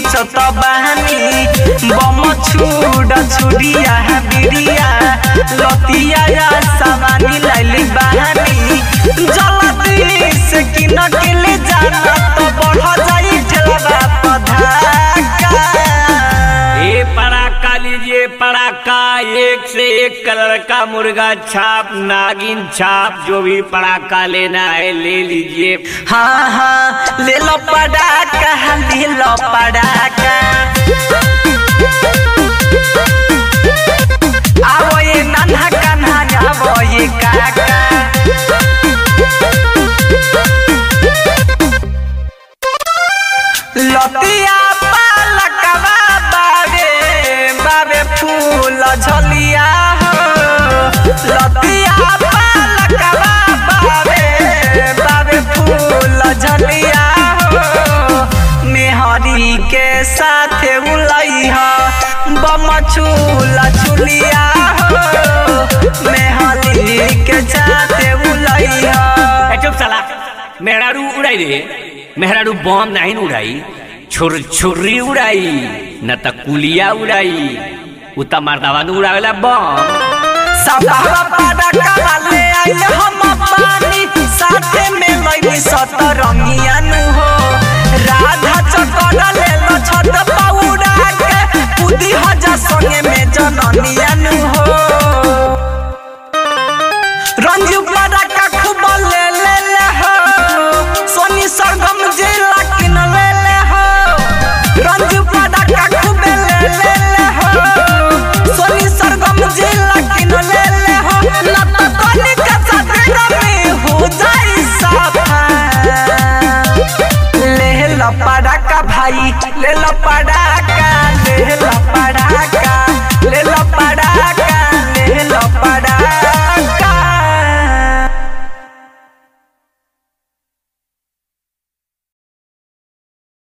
पीसत बहानी बम छुड़ छुड़िया बिरिया लतिया या सवानी लाइली बहानी जल्दी से किन के ले जाना तो बढ़ जाई ठेला पधाका ये पड़ाका लीजिए पड़ाका एक से एक कलर का मुर्गा छाप नागिन छाप जो भी पड़ाका लेना है ले लीजिए हाँ हाँ ले लो पड़ाका ले लो पड़ाका आवो ये नन्हा कन्हा आवो ये काका लतिया पालकवा बाबे बाबे फूल झलिया हो लतिया पालकवा बाबे बाबे फूल झलिया हो मेहरी के साथ उलई हो बम छूला छुलिया हो मेहरी के साथ उलई हो ए, चुप साला मेहरारू उड़ाई रे मेहरारू बम नहीं न उड़ाई छुर छुर्री उड़ाई न त कुलिया उड़ाई उ त मर्दावा न उड़ावेला बम सदावा पड़का वाले आइल हम पानी साथे में लइनी सतरंगिया नु हो राधा चकड़ा ले लो छत